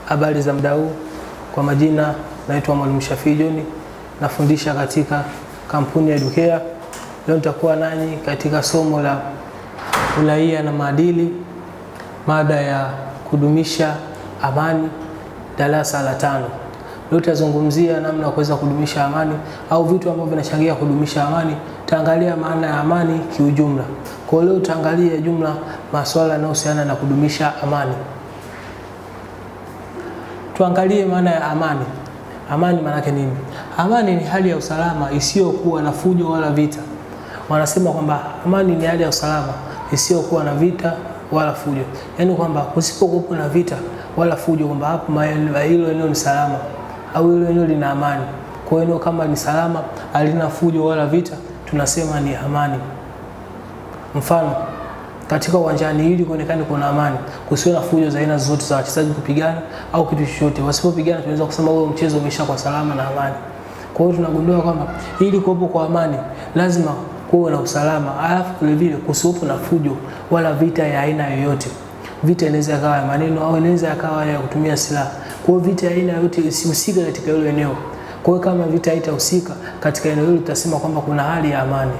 Habari za muda huu, kwa majina naitwa Mwalimu Shafii John, nafundisha katika kampuni ya Educare. Leo nitakuwa nanyi katika somo la uraia na maadili, mada ya kudumisha amani, darasa la tano. Leo tutazungumzia namna ya kuweza kudumisha amani au vitu ambavyo vinachangia kudumisha amani. Tutaangalia maana ya amani kiujumla. Kwa leo tutaangalia jumla masuala yanayohusiana na kudumisha amani. Tuangalie maana ya amani. Amani maana yake nini? Amani ni hali ya usalama isiyokuwa na fujo wala vita. Wanasema kwamba amani ni hali ya usalama isiyokuwa na vita wala fujo, yaani kwamba kusipokuwa na vita wala fujo, kwamba hapo hilo eneo ni salama au hilo eneo lina amani. Kwa hiyo kama ni salama, halina fujo wala vita, tunasema ni amani. Mfano, katika uwanjani ili kuonekane kuna amani, kusiwe na fujo za aina zote za wachezaji kupigana au kitu chochote. Wasipopigana tunaweza kusema huo mchezo umeisha kwa salama na amani. Kwa hiyo tunagundua kwamba ili kuwepo kwa amani lazima kuwe na usalama, alafu vile vile kusiwepo na fujo wala vita ya aina yoyote. Vita inaweza ikawa ya maneno au inaweza ikawa ya kutumia silaha. Kwa hiyo vita ya aina yoyote isihusike katika hilo eneo. Kwa hiyo kama vita haitahusika katika eneo hilo, tutasema kwamba kuna hali ya amani.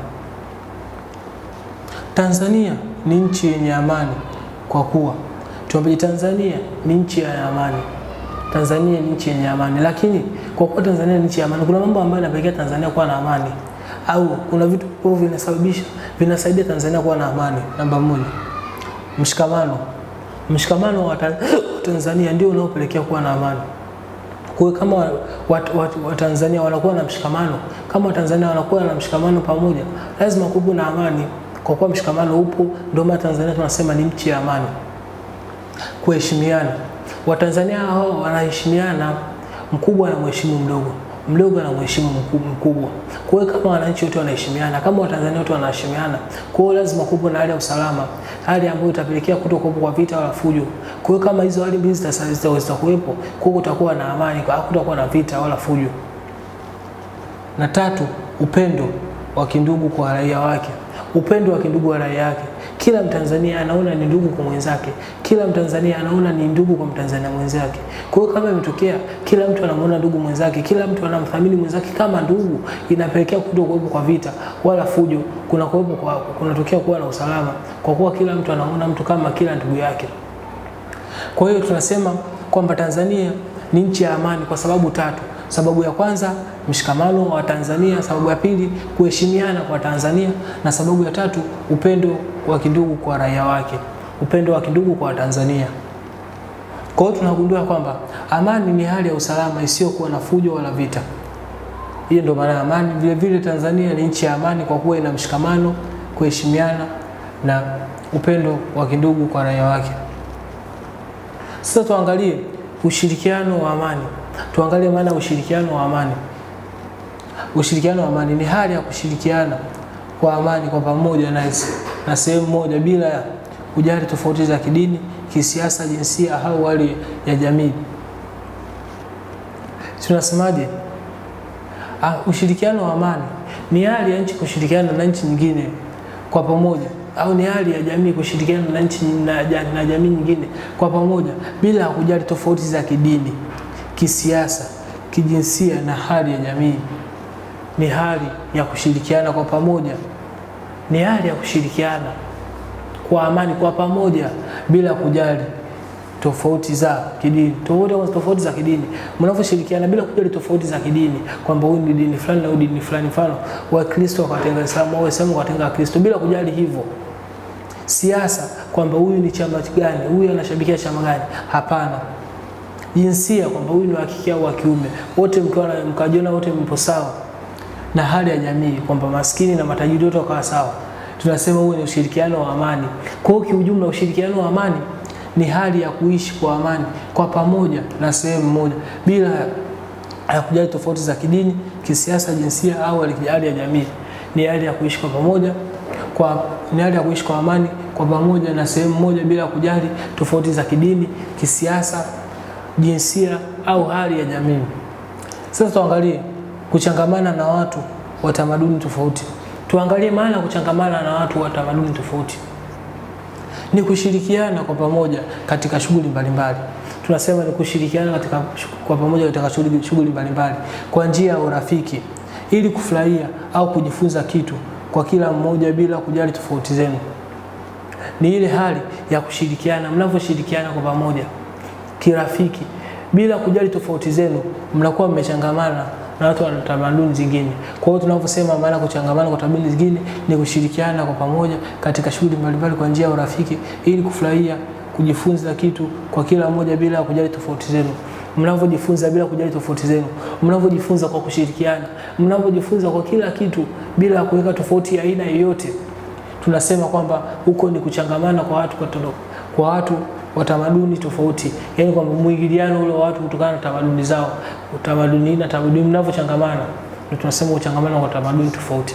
Tanzania ni nchi yenye amani kwa kuwa tuambaje, Tanzania ni nchi ya amani. Tanzania ni nchi yenye amani, lakini kwa kuwa Tanzania ni nchi ya amani, kuna mambo ambayo yanapelekea Tanzania kuwa na amani au kuna vitu ambavyo vinasababisha vinasaidia Tanzania kuwa na amani. Namba moja, mshikamano. Mshikamano wa Tanzania ndio unaopelekea kuwa na amani. Kwa hiyo kama Watanzania wat, wat, wanakuwa na mshikamano, kama Watanzania wanakuwa na mshikamano pamoja, lazima kuwe na amani. Kwa kuwa mshikamano upo, ndio maana Tanzania tunasema ni nchi ya amani. Kuheshimiana, Watanzania hao wanaheshimiana, mkubwa anamheshimu mdogo mdogo na mheshimu mkubwa. Kwa hiyo kama wananchi wote wanaheshimiana, kama Watanzania wote wanaheshimiana, kwa hiyo lazima kuwepo na hali ya usalama, hali ambayo itapelekea kutokuwepo kwa vita wala fujo. Kwa hiyo kama hizo hali mbili zitakuwepo, kwa hiyo kutakuwa na amani, hakutakuwa na vita wala fujo. Na tatu, upendo wa kindugu kwa raia wake. Upendo wa kindugu wa raia wake, kila Mtanzania anaona ni ndugu kwa mwenzake, kila Mtanzania anaona ni ndugu kwa Mtanzania mwenzake. Kwa hiyo kama imetokea kila mtu anamwona ndugu mwenzake, kila mtu anamthamini mwenzake kama ndugu, inapelekea kutokuwepo kwa vita wala fujo, kuna kuwepo kwa kunatokea kuwa na usalama, kwa kuwa kila mtu anaona mtu kama kila ndugu yake. Kwa hiyo tunasema kwamba Tanzania ni nchi ya amani kwa sababu tatu. Sababu ya kwanza mshikamano wa Tanzania, sababu ya pili kuheshimiana kwa Tanzania, na sababu ya tatu upendo wa kindugu kwa raia wake, upendo wa kindugu kwa Tanzania. Kwa hiyo tunagundua kwamba amani ni hali ya usalama isiyokuwa na fujo wala vita. Hiyo ndio maana ya amani. Vile vile Tanzania ni nchi ya amani kwa kuwa ina mshikamano, kuheshimiana na upendo wa kindugu kwa raia wake. Sasa tuangalie ushirikiano wa amani. Tuangalie maana ya ushirikiano wa amani. Ushirikiano wa amani ni hali ya kushirikiana kwa amani kwa pamoja na, na sehemu moja bila ya kujali tofauti za kidini, kisiasa, jinsia au hali ya jamii. Tunasemaje? Ah, ushirikiano wa amani ni hali ya nchi kushirikiana na nchi nyingine kwa pamoja au ni hali ya jamii kushirikiana na nchi na, na jamii nyingine kwa pamoja bila ya kujali tofauti za kidini, kisiasa, kijinsia na hali ya jamii. Ni hali ya kushirikiana kwa pamoja, ni hali ya kushirikiana kwa amani kwa pamoja bila kujali tofauti za kidini. Tofauti, tofauti za kidini, mnavyoshirikiana bila kujali tofauti za kidini, kwamba huyu ni dini fulani na huyu dini fulani, mfano Wakristo wakatenga Waislamu au Waislamu wakatenga Wakristo, bila kujali hivyo. Siasa, kwamba huyu ni chama gani, huyu anashabikia chama gani? Hapana. Jinsia, kwamba huyu ni wa kike au wa kiume, wote mkiwa mkajiona wote mpo sawa. Na hali ya jamii, kwamba maskini na matajiri wote wakawa sawa, tunasema huo ni ushirikiano wa amani. Kwa hiyo kiujumla, ushirikiano wa amani ni hali ya kuishi kwa amani kwa pamoja na sehemu moja bila ya kujali tofauti za kidini, kisiasa, jinsia au hali ya jamii. Ni hali ya kuishi kwa pamoja kwa, ni hali ya kuishi kwa amani kwa pamoja na sehemu moja bila kujali tofauti za kidini, kisiasa, jinsia au hali ya jamii. Sasa tuangalie kuchangamana na watu wa tamaduni tofauti. Tuangalie maana ya kuchangamana na watu wa tamaduni tofauti. ni kushirikiana kwa pamoja katika shughuli mbalimbali. tunasema ni kushirikiana katika kwa pamoja katika shughuli shughuli mbalimbali kwa njia ya urafiki ili kufurahia au kujifunza kitu kwa kila mmoja bila kujali tofauti zenu. Ni ile hali ya kushirikiana, mnavyoshirikiana kwa pamoja kirafiki bila kujali tofauti zenu, mnakuwa mmechangamana na watu wa tamaduni zingine. Kwa hiyo tunavyosema maana kuchangamana kwa tamaduni zingine ni kushirikiana kwa pamoja katika shughuli mbalimbali kwa njia ya urafiki ili kufurahia kujifunza kitu kwa kila mmoja bila kujali tofauti zenu. Mnavyojifunza bila kujali tofauti zenu, mnavyojifunza kwa kushirikiana, mnavyojifunza kwa kila kitu bila kuweka tofauti ya aina yoyote, tunasema kwamba huko ni kuchangamana kwa watu kwa, tondo, kwa watu wa tamaduni tofauti, yaani kwamba mwingiliano ule wa watu kutokana na tamaduni zao, utamaduni na tamaduni mnavyochangamana, ndio tunasema kuchangamana kwa tamaduni tofauti.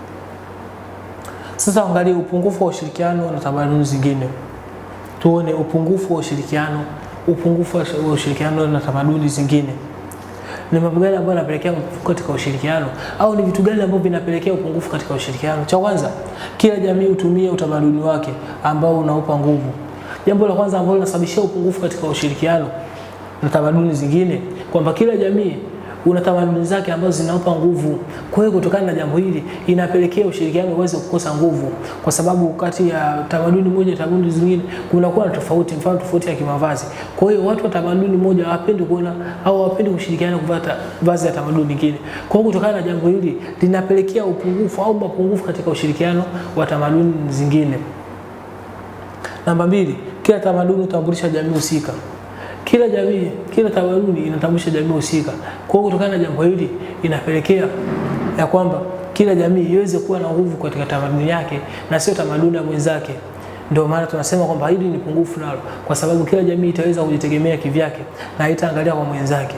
Sasa angalia upungufu wa ushirikiano na tamaduni zingine, tuone upungufu wa ushirikiano, upungufu wa ushirikiano na tamaduni zingine ni mambo gani ambayo yanapelekea upungufu katika ushirikiano au ni vitu gani ambavyo vinapelekea upungufu katika ushirikiano? Cha kwanza, kila jamii hutumia utamaduni wake ambao unaupa nguvu. Jambo la kwanza ambalo linasababishia upungufu katika ushirikiano na tamaduni zingine, kwamba kila jamii una tamaduni zake ambazo zinaupa nguvu. Kwa hiyo kutokana na jambo hili inapelekea ushirikiano uweze kukosa nguvu, kwa sababu kati ya tamaduni moja na tamaduni zingine kunakuwa na tofauti, mfano tofauti ya kimavazi. Kwa hiyo watu wa tamaduni moja hawapendi kuona au hawapendi kushirikiana kuvaa vazi ya tamaduni nyingine. Kwa hiyo kutokana na jambo hili linapelekea upungufu au mapungufu katika ushirikiano wa tamaduni zingine. Namba mbili, kila tamaduni hutambulisha jamii husika. Kila jamii, kila tamaduni inatambulisha jamii husika. Kwa hiyo kutokana na jambo hili inapelekea ya kwamba kila jamii iweze kuwa na nguvu katika tamaduni yake na sio tamaduni ya mwenzake. Ndio maana tunasema kwamba hili ni pungufu nalo, kwa sababu kila jamii itaweza kujitegemea kivyake na haitaangalia kwa mwenzake.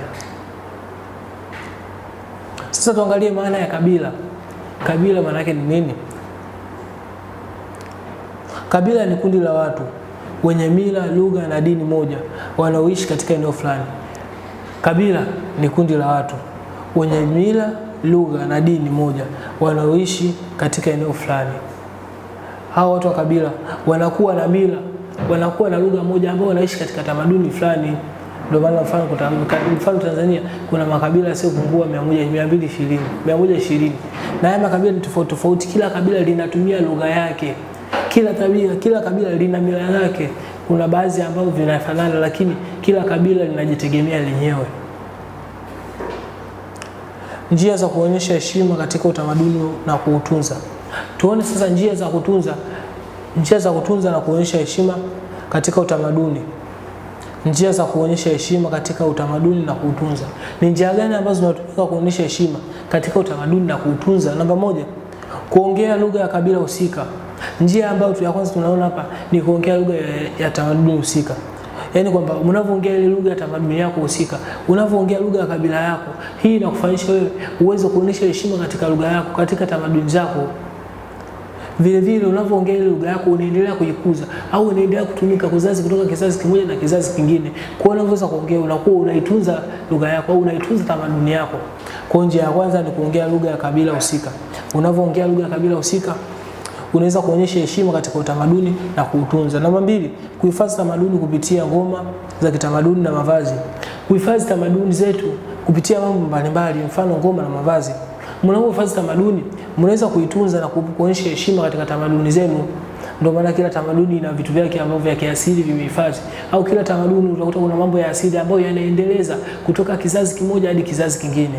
Sasa tuangalie maana ya kabila. Kabila maana yake ni nini? Kabila ni kundi la watu wenye mila, lugha na dini moja wanaoishi katika eneo fulani. Kabila ni kundi la watu wenye mila, lugha na dini moja wanaoishi katika eneo fulani. Hao watu wa kabila wanakuwa na mila, wanakuwa na lugha moja ambao wanaishi katika tamaduni fulani. Ndio maana mfano mfano Tanzania kuna makabila yasiyopungua 220 120 na haya makabila ni tofauti tofauti, kila kabila linatumia lugha yake kila tabia, kila kabila lina mila yake. Kuna baadhi ambavyo vinafanana, lakini kila kabila linajitegemea lenyewe. Njia za kuonyesha heshima katika utamaduni na kuutunza. Tuone sasa njia za kutunza, njia za kutunza na kuonyesha heshima katika utamaduni. Njia za kuonyesha heshima katika utamaduni na kuutunza. Ni njia gani ambazo zinatumika kuonyesha heshima katika utamaduni na kuutunza? Namba moja, kuongea lugha ya kabila husika. Njia ambayo ya kwanza tunaona hapa ni kuongea lugha ya, ya tamaduni husika, yaani kwamba unavyoongea ile lugha ya tamaduni yako husika, unavyoongea lugha ya kabila yako, hii inakufanyisha wewe uweze kuonyesha heshima katika lugha yako, katika tamaduni zako. Vile vile unavyoongea ile lugha yako unaendelea kuikuza au unaendelea kutumika kizazi kutoka kizazi kimoja na kizazi kingine. Kwa hiyo unavyoweza kuongea unakuwa unaitunza lugha yako au unaitunza tamaduni yako. Kwa njia ya kwanza ni kuongea lugha ya kabila husika. Unavyoongea lugha ya kabila husika unaweza kuonyesha heshima katika utamaduni na kuutunza. Namba mbili, kuhifadhi tamaduni kupitia ngoma za kitamaduni na mavazi. Kuhifadhi tamaduni zetu kupitia mambo mbalimbali, mfano ngoma na mavazi. Mnapohifadhi tamaduni, mnaweza kuitunza na kuonyesha heshima katika tamaduni zenu. Ndio maana kila tamaduni ina vitu vyake ambavyo vya kiasili vimehifadhi, au kila tamaduni utakuta kuna mambo ya asili ambayo yanaendeleza kutoka kizazi kimoja hadi kizazi kingine.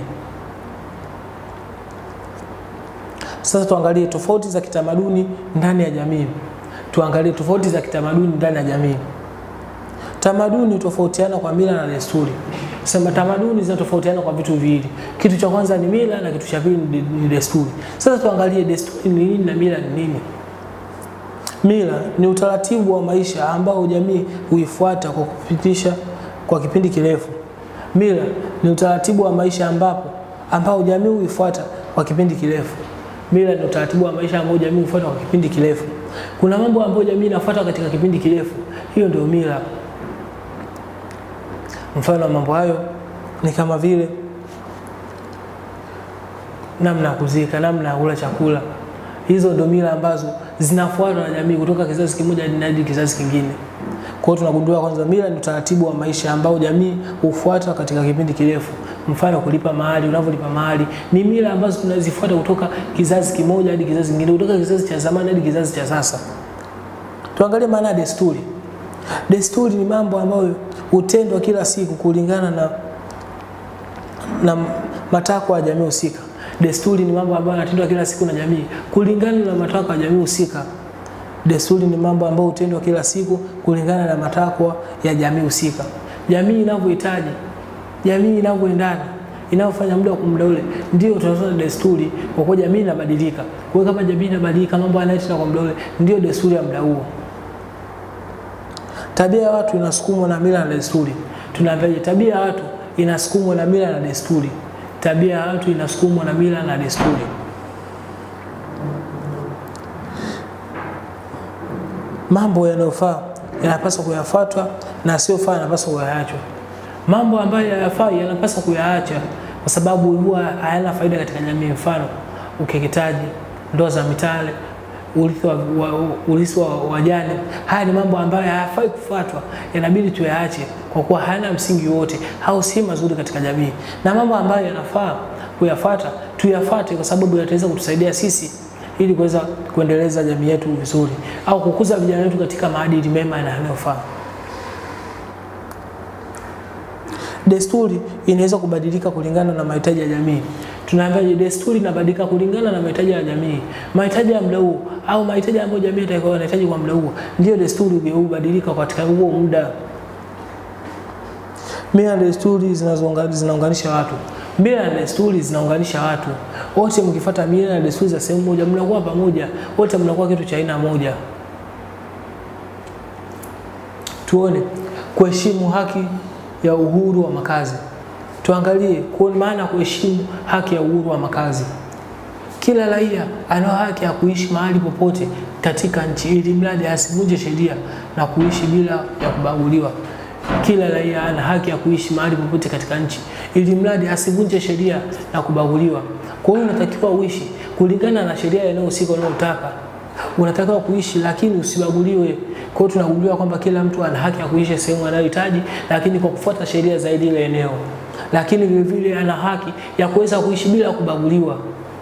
Sasa tuangalie tofauti za kitamaduni ndani ya jamii. Tuangalie tofauti za kitamaduni ndani ya jamii. Tamaduni tofautiana kwa mila na desturi. Sema tamaduni zinatofautiana kwa vitu viwili. Kitu cha kwanza ni mila na kitu cha pili ni desturi. Sasa tuangalie desturi ni nini na mila ni nini. Mila ni utaratibu wa maisha ambao jamii huifuata kwa kupitisha kwa kipindi kirefu. Mila ni utaratibu wa maisha ambapo ambao jamii huifuata kwa kipindi kirefu. Mila ni utaratibu wa maisha ambao jamii hufuata kwa kipindi kirefu. Kuna mambo ambayo jamii inafuata katika kipindi kirefu, hiyo ndio mila. Mfano wa mambo hayo ni kama vile namna ya kuzika, namna ya kula chakula, Hizo ndio mila ambazo zinafuatwa na jamii kutoka kizazi kimoja hadi kizazi kingine. Kwa hiyo tunagundua kwanza, mila ni utaratibu wa maisha ambao jamii hufuata katika kipindi kirefu. Mfano, kulipa mahali, unavyolipa mahali ni mila ambazo tunazifuata kutoka kizazi kimoja hadi kizazi kingine, kutoka kizazi cha zamani hadi kizazi cha sasa. Tuangalie maana ya desturi. Desturi ni mambo ambayo hutendwa kila siku kulingana na, na matakwa ya jamii husika. Desturi ni mambo ambayo yanatendwa kila siku na jamii kulingana na matakwa ya jamii husika. Desturi ni mambo ambayo hutendwa kila siku kulingana na matakwa ya jamii husika. Jamii inavyohitaji, jamii inavyoendana, inavyofanya muda kwa muda ule, ndio tunasema desturi, kwa kuwa jamii inabadilika. Kwa hiyo kama jamii inabadilika, mambo yanayotenda kwa muda ule, ndio desturi ya muda huo. Tabia ya watu inasukumwa na mila na desturi. Tunaambiaje? Tabia ya watu inasukumwa na mila na desturi. Tabia ya watu inasukumwa na mila na desturi. Mambo yanayofaa yanapaswa kuyafuatwa na yasiyofaa yanapaswa kuyaachwa. Mambo ambayo hayafai yanapaswa kuyaacha kwa sababu huwa hayana faida katika jamii. Mfano, ukeketaji, ndoa za mitale, urithi wa, wa, urithi wa wajane. Haya ni mambo ambayo hayafai kufuatwa, yanabidi tuyaache kwa kuwa hayana msingi wote au si mazuri katika jamii, na mambo ambayo yanafaa kuyafuata tuyafuate, kwa sababu yataweza kutusaidia sisi ili kuweza kuendeleza jamii yetu vizuri au kukuza vijana wetu katika maadili mema na yanayofaa. Desturi inaweza kubadilika kulingana na mahitaji ya jamii. Tunaambiaje? Desturi inabadilika kulingana na mahitaji ya jamii, mahitaji ya muda huo au mahitaji ambayo jamii itakuwa inahitaji kwa muda huo, ndio desturi hubadilika katika huo muda. Mila na desturi zinaunganisha watu. Mila na desturi zinaunganisha watu wote. Mkifuata mila na desturi za sehemu moja, mnakuwa pamoja wote, mnakuwa kitu cha aina moja. Tuone kuheshimu haki ya uhuru wa makazi. Tuangalie kwa maana kuheshimu haki ya uhuru wa makazi. Kila raia ana haki ya kuishi mahali popote katika nchi, ili mradi asivunje sheria na kuishi bila ya kubaguliwa. Kila raia ana haki ya kuishi mahali popote katika nchi, ili mradi asivunje sheria na kubaguliwa. Kwa hiyo unatakiwa uishi kulingana na sheria inayohusika unayotaka. Unatakiwa kuishi lakini usibaguliwe. Kwa hiyo tunaguliwa kwamba kila mtu ana haki ya kuishi sehemu anayohitaji, lakini kwa kufuata sheria za ile eneo, lakini vile vile ana haki ya kuweza kuishi bila kubaguliwa.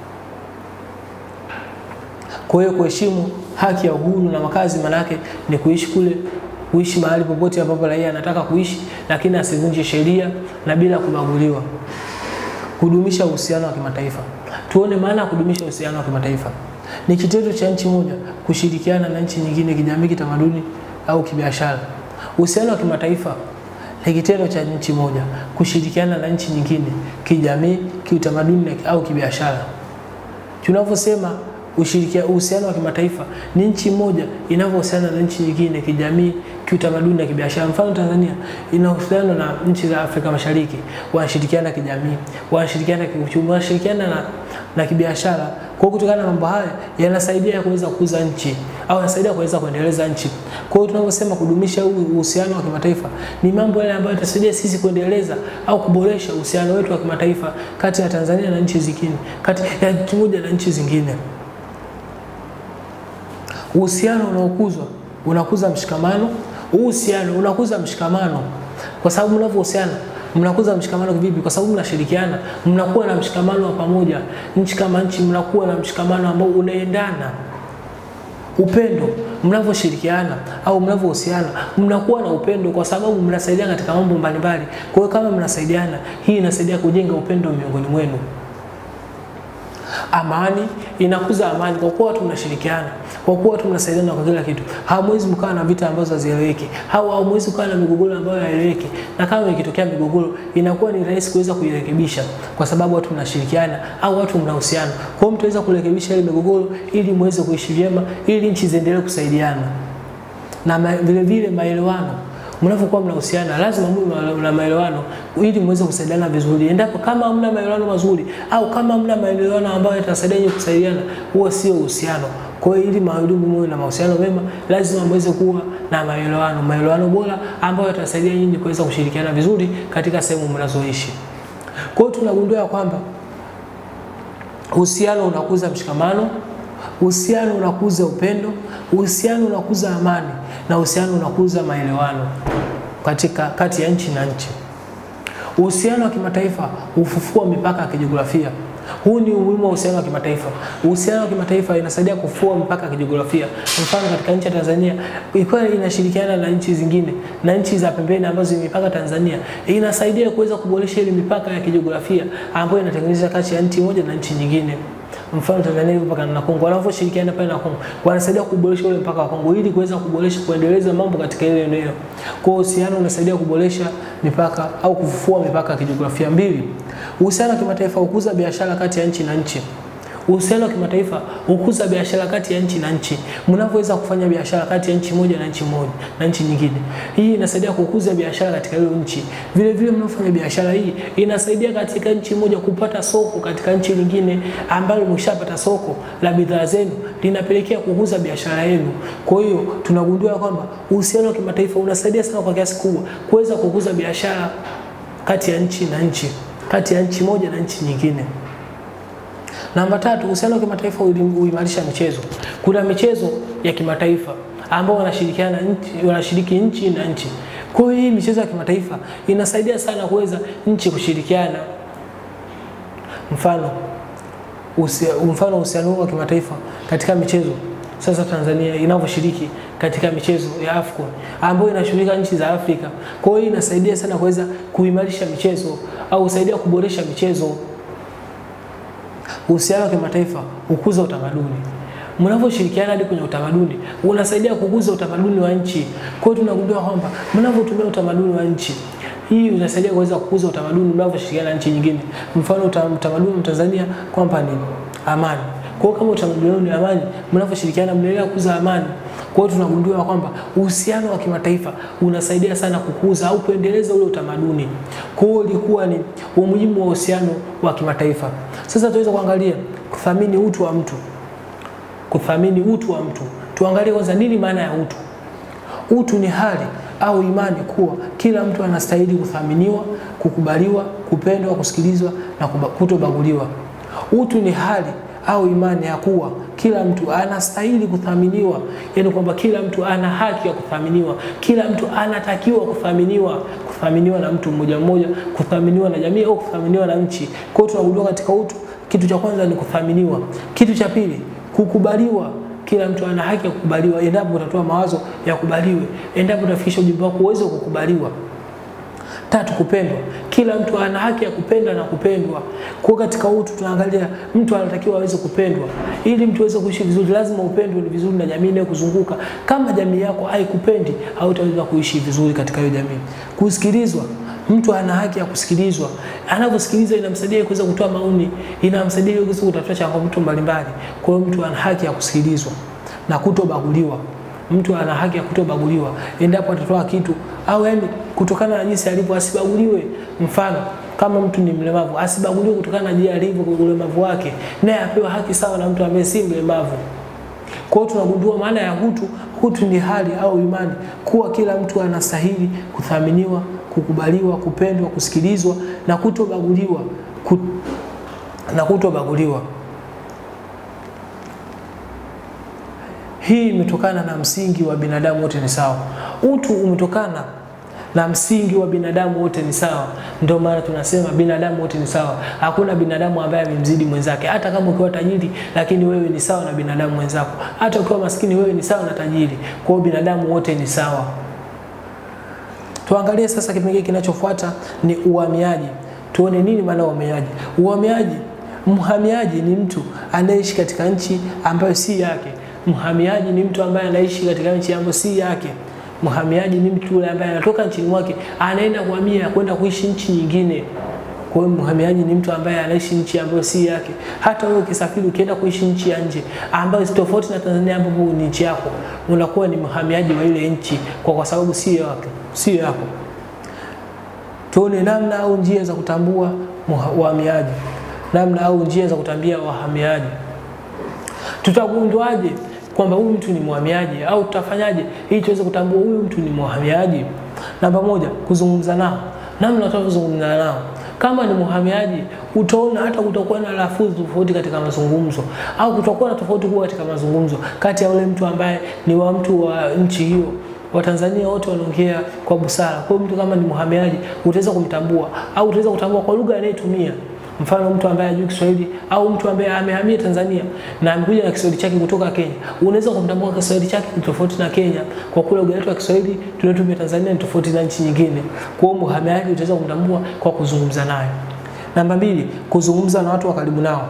Kwa hiyo kuheshimu haki ya uhuru na makazi, maana yake ni kuishi kule kuishi mahali popote ambapo raia anataka kuishi, lakini asivunje sheria na bila kubaguliwa. Kudumisha uhusiano wa kimataifa. Tuone maana ya kudumisha uhusiano wa kimataifa. Ni kitendo cha nchi moja kushirikiana na nchi nyingine kijamii, kitamaduni au kibiashara. Uhusiano wa kimataifa ni kitendo cha nchi moja kushirikiana na nchi nyingine kijamii, kiutamaduni au kibiashara. Tunavyosema uhusiano wa kimataifa ni nchi moja inavyohusiana na nchi nyingine kijamii, kiutamaduni na kibiashara. Mfano, Tanzania inahusiana na nchi za Afrika Mashariki, wanashirikiana kijamii, wanashirikiana kiuchumi, wanashirikiana na, na kibiashara. Kwa hiyo kutokana na mambo haya yanasaidia kuweza kukuza nchi au yanasaidia kuweza kuendeleza nchi. Kwa hiyo tunaposema kudumisha uhusiano wa kimataifa ni mambo yale ambayo yatasaidia sisi kuendeleza au kuboresha uhusiano wetu wa kimataifa kati ya Tanzania na nchi zingine, kati ya nchi moja na nchi zingine. Uhusiano unaokuzwa unakuza mshikamano. Uhusiano unakuza mshikamano kwa sababu mnavyohusiana mnakuza mshikamano vipi? Kwa sababu mnashirikiana, mnakuwa na mshikamano wa pamoja. Nchi kama nchi, mnakuwa na mshikamano ambao unaendana. Upendo, mnavyoshirikiana au mnavyohusiana, mnakuwa na upendo kwa sababu mnasaidiana katika mambo mbalimbali. Kwa hiyo kama mnasaidiana, hii inasaidia kujenga upendo miongoni mwenu. Amani inakuza amani kwa kuwa watu mnashirikiana, kwa kuwa watu mnasaidiana kwa kila kitu. Hamwezi mkawa na vita ambazo hazieleweki, au hamwezi kuwa na migogoro ambayo haieleweki, na kama ikitokea migogoro inakuwa ni rahisi kuweza kuirekebisha kwa sababu watu mnashirikiana au watu mnahusiana. Kwa hiyo mtaweza kurekebisha ile migogoro ili muweze kuishi vyema, ili nchi ziendelee kusaidiana na ma, vile vile maelewano mnapokuwa mnahusiana lazima mwe na maelewano ili muweze kusaidiana vizuri. Endapo kama hamna maelewano mazuri au kama hamna maelewano ambayo yatasaidia nyinyi kusaidiana, huo sio uhusiano. Kwa hiyo ili mahudumu muwe na mahusiano mema, lazima muweze kuwa na maelewano, maelewano bora ambayo yatasaidia nyinyi kuweza kushirikiana vizuri katika sehemu mnazoishi. Kwa hiyo tunagundua kwamba uhusiano unakuza mshikamano, Uhusiano unakuza upendo, uhusiano unakuza amani na uhusiano unakuza maelewano katika kati ya nchi na nchi. Uhusiano wa kimataifa hufufua mipaka ya kijiografia. Huu ni umuhimu wa uhusiano wa kimataifa. Uhusiano wa kimataifa inasaidia kufua mipaka ya kijiografia. Mfano, katika nchi ya Tanzania ikiwa inashirikiana na nchi zingine na nchi za pembeni ambazo zimepaka Tanzania, inasaidia kuweza kuboresha ile mipaka ya kijiografia ambayo inatengeneza kati ya nchi moja na nchi nyingine. Mfano Tanzania ipo mpaka na Kongo, wanavyoshirikiana pale na Kongo wanasaidia kuboresha ule mpaka wa Kongo ili kuweza kuboresha kuendeleza mambo katika ile eneo. Kwa hiyo uhusiano unasaidia kuboresha mipaka au kufufua mipaka ya kijiografia. Mbili, uhusiano wa kimataifa hukuza biashara kati ya nchi na nchi. Uhusiano wa kimataifa hukuza biashara kati ya nchi na nchi, mnavyoweza kufanya biashara kati ya nchi moja na nchi moja na nchi nyingine. Hii inasaidia kukuza biashara katika hiyo nchi. Vile vile mnafanya biashara hii inasaidia katika nchi moja kupata soko katika nchi nyingine, ambalo mshapata soko la bidhaa zenu, linapelekea kukuza biashara yenu. Kwa hiyo tunagundua kwamba uhusiano wa kimataifa unasaidia sana kwa kiasi kubwa kuweza kukuza biashara kati ya nchi na nchi, kati ya nchi moja na nchi nyingine. Namba tatu, uhusiano wa kimataifa huimarisha michezo. Kuna michezo ya kimataifa ambao wanashirikiana nchi, wanashiriki nchi na nchi. Kwa hiyo hii michezo ya kimataifa inasaidia sana kuweza nchi kushirikiana. Mfano usia, mfano uhusiano wa kimataifa katika michezo sasa Tanzania inavyoshiriki katika michezo ya AFCON ambayo inashughulika nchi za Afrika. Kwa hiyo inasaidia sana kuweza kuimarisha michezo au kusaidia kuboresha michezo. Uhusiano wa kimataifa hukuza utamaduni. Mnavyoshirikiana hadi kwenye utamaduni, unasaidia kukuza utamaduni wa nchi. Kwa hiyo tunagundua kwamba mnavyotumia utamaduni wa nchi, hii inasaidia kuweza kukuza utamaduni mnavyoshirikiana na nchi nyingine. Mfano utamaduni wa Tanzania kwamba ni amani. Kwa hiyo kama utamaduni ni amani, mnavyoshirikiana mnaendelea kukuza amani. Kwa hiyo tunagundua kwamba uhusiano wa kimataifa unasaidia sana kukuza au kuendeleza ule utamaduni. Kwa hiyo ilikuwa ni umuhimu wa uhusiano wa kimataifa. Sasa tuweza kuangalia kuthamini utu wa mtu. Kuthamini utu wa mtu. Tuangalie kwanza nini maana ya utu. Utu ni hali au imani kuwa kila mtu anastahili kuthaminiwa, kukubaliwa, kupendwa, kusikilizwa na kutobaguliwa. Utu ni hali au imani ya kuwa kila mtu anastahili kuthaminiwa, yaani kwamba kila mtu ana haki ya kuthaminiwa, kila mtu anatakiwa kuthaminiwa, kuthaminiwa na mtu mmoja mmoja, kuthaminiwa na jamii au kuthaminiwa na nchi. Kwa hiyo tunagundua katika utu, kitu cha kwanza ni kuthaminiwa. Kitu cha pili, kukubaliwa. Kila mtu ana haki ya kukubaliwa, endapo utatoa mawazo ya kubaliwe, endapo utafikisha ujumbe wako uweze kukubaliwa. Tatu, kupendwa. Kila mtu ana haki ya kupenda na kupendwa. Kwa katika utu tunaangalia mtu anatakiwa aweze kupendwa. Ili mtu aweze kuishi vizuri, lazima upendwe vizuri na jamii inayokuzunguka. Kama jamii yako haikupendi, hautaweza kuishi vizuri katika hiyo jamii. Kusikilizwa. Mtu ana haki ya kusikilizwa. Anaposikilizwa inamsaidia kuweza kutoa maoni, inamsaidia kuweza kutatua changamoto mbalimbali. Kwa hiyo mtu ana haki ya kusikilizwa na kutobaguliwa. Mtu ana haki ya kutobaguliwa endapo atatoa kitu au yani kutokana na jinsi alivyo asibaguliwe. Mfano, kama mtu ni mlemavu asibaguliwe kutokana na jinsi alivyo kwa ulemavu wake, naye apewe haki sawa na mtu ambaye si mlemavu. Kwa hiyo tunagundua maana ya utu. Utu ni hali au imani kuwa kila mtu anastahili kuthaminiwa, kukubaliwa, kupendwa, kusikilizwa na kutobaguliwa kut... na kutobaguliwa. Hii imetokana na msingi wa binadamu wote ni sawa. Utu umetokana na msingi wa binadamu wote ni sawa. Ndio maana tunasema binadamu wote ni sawa. Hakuna binadamu ambaye amemzidi mwenzake. Hata kama ukiwa tajiri, lakini wewe ni sawa na binadamu mwenzako. Hata ukiwa maskini, wewe ni sawa na tajiri. Kwa hiyo binadamu wote ni sawa. Tuangalie sasa kipengele kinachofuata ni uhamiaji. Tuone nini maana uhamiaji. Uhamiaji, mhamiaji ni mtu anayeishi katika nchi ambayo si yake. Mhamiaji ni mtu ambaye anaishi katika nchi ambayo si yake. Mhamiaji ni mtu yule ambaye anatoka nchini mwake anaenda kuhamia kwenda kuishi nchi nyingine. Kwa hiyo mhamiaji ni mtu ambaye anaishi nchi ambayo si yake. Hata wewe ukisafiri ukienda kuishi nchi ya nje ambayo si tofauti na Tanzania ambapo ni nchi yako, unakuwa ni mhamiaji wa ile nchi kwa, kwa sababu si yako, si yako. Tuone namna au njia za kutambua wahamiaji, namna au njia za kutambia wahamiaji. Tutagunduaje kwamba huyu mtu ni mhamiaji au tutafanyaje ili tuweze kutambua huyu mtu ni mhamiaji? Namba moja, kuzungumza nao. Namna tunavyozungumza nao, Kama ni mhamiaji, utaona hata kutakuwa na lafudhi tofauti katika mazungumzo, au kutakuwa na tofauti kubwa katika mazungumzo kati ya yule mtu ambaye ni wa mtu wa nchi hiyo. Watanzania wote wanaongea kwa busara. Kwa hiyo mtu kama ni mhamiaji, utaweza kumtambua au utaweza kutambua kwa lugha anayetumia. Mfano mtu ambaye hajui Kiswahili au mtu ambaye amehamia Tanzania na amekuja na Kiswahili chake kutoka Kenya, unaweza kumtambua Kiswahili chake ni tofauti na Kenya, kwa kuwa lugha yetu ya Kiswahili tunayotumia Tanzania ni tofauti na nchi nyingine. Kwa hiyo mhamiaji utaweza kumtambua kwa kuzungumza naye. Namba mbili, kuzungumza na watu wa karibu nao.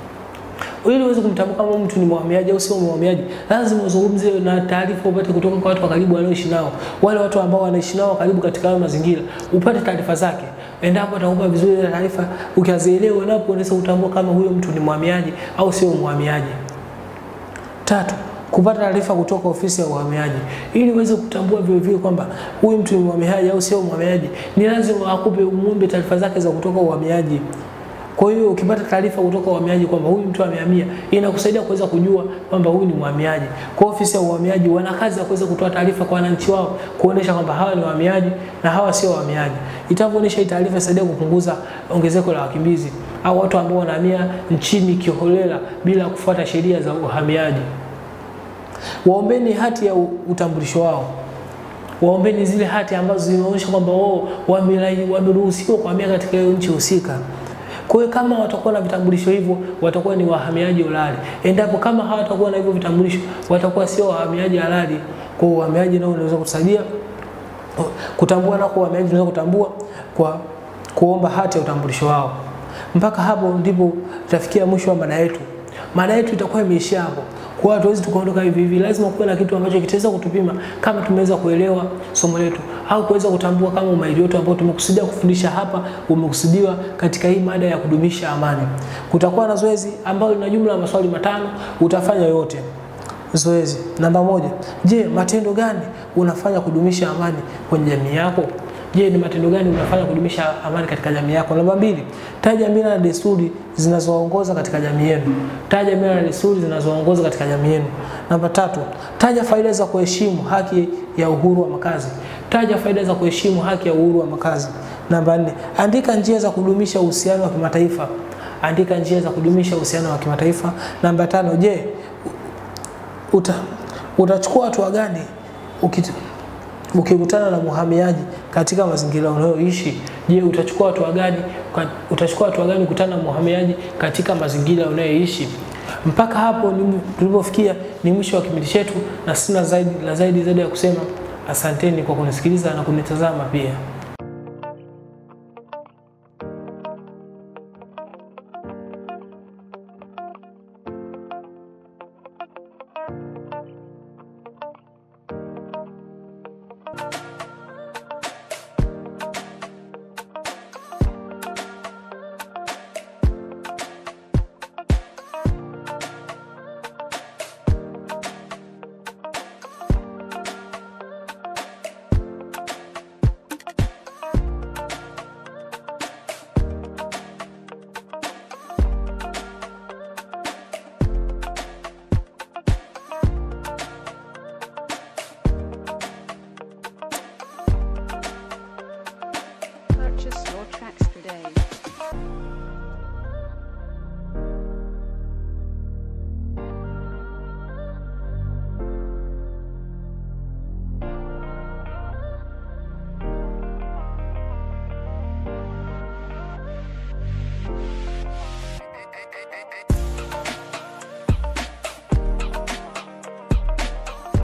Ili uweze kumtambua kama mtu ni mhamiaji au sio mhamiaji, lazima uzungumze na taarifa upate kutoka kwa watu wa karibu wanaoishi nao, wale watu ambao wanaishi nao karibu katika hayo mazingira, upate taarifa zake. Endapo atakupa vizuri ile taarifa, ukizielewa, napo unaweza kutambua kama huyo mtu ni mhamiaji au sio mhamiaji. Tatu, kupata taarifa kutoka ofisi ya uhamiaji. Ili uweze kutambua vile vile kwamba huyu mtu ni mhamiaji au sio mhamiaji, ni lazima akupe muombe taarifa zake za kutoka uhamiaji. Kwa hiyo ukipata taarifa kutoka uhamiaji kwamba huyu mtu amehamia, inakusaidia kuweza kujua kwamba huyu ni mhamiaji. Kwa ofisi ya uhamiaji wana kazi ya kuweza kutoa taarifa kwa wananchi wao, kuonesha kwamba hawa ni wahamiaji na hawa sio wahamiaji. Itavyoonyesha hii taarifa isaidia kupunguza ongezeko la wakimbizi au watu ambao wanahamia nchini kiholela bila kufuata sheria za uhamiaji. Waombeni hati ya utambulisho wao waombeni zile hati ambazo zinaonyesha kwamba wao wameruhusiwa kuhamia katika hiyo nchi husika. Kwa hiyo kama watakuwa na vitambulisho hivyo, watakuwa ni wahamiaji halali. Endapo kama hawatakuwa na hivyo vitambulisho, watakuwa sio wahamiaji halali. Kwa hiyo uhamiaji nao unaweza kusaidia kutambua, na kwa uhamiaji unaweza kutambua kwa kuomba hati ya utambulisho wao. Mpaka hapo ndipo tutafikia mwisho wa mada yetu. Mada yetu itakuwa imeishia hapo. Kwa hiyo hatuwezi tukaondoka hivi hivi, lazima kuwe na kitu ambacho kitaweza kutupima kama tumeweza kuelewa somo letu au kuweza kutambua kama umahiri wetu ambao tumekusudia kufundisha hapa umekusudiwa katika hii mada ya kudumisha amani. Kutakuwa na zoezi ambalo lina jumla ya maswali matano, utafanya yote. Zoezi namba moja: Je, matendo gani unafanya kudumisha amani kwenye jamii yako? Je, ni matendo gani unafanya kudumisha amani katika jamii yako? Namba mbili, taja mila na desturi zinazoongoza katika jamii yenu. Taja mila na desturi zinazoongoza katika jamii yenu. Namba tatu, taja faida za kuheshimu haki ya uhuru wa makazi. Taja faida za kuheshimu haki ya uhuru wa makazi. Namba nne, andika njia za kudumisha uhusiano wa kimataifa. Andika njia za kudumisha uhusiano wa kimataifa. Namba tano, je, uta, utachukua hatua gani ukit ukikutana na mhamiaji katika mazingira unayoishi, je, utachukua hatua gani? Utachukua hatua gani kukutana na mhamiaji katika mazingira unayoishi? Mpaka hapo tulipofikia ni mwisho wa kipindi chetu, na sina zaidi la zaidi zaidi ya kusema asanteni kwa kunisikiliza na kunitazama pia.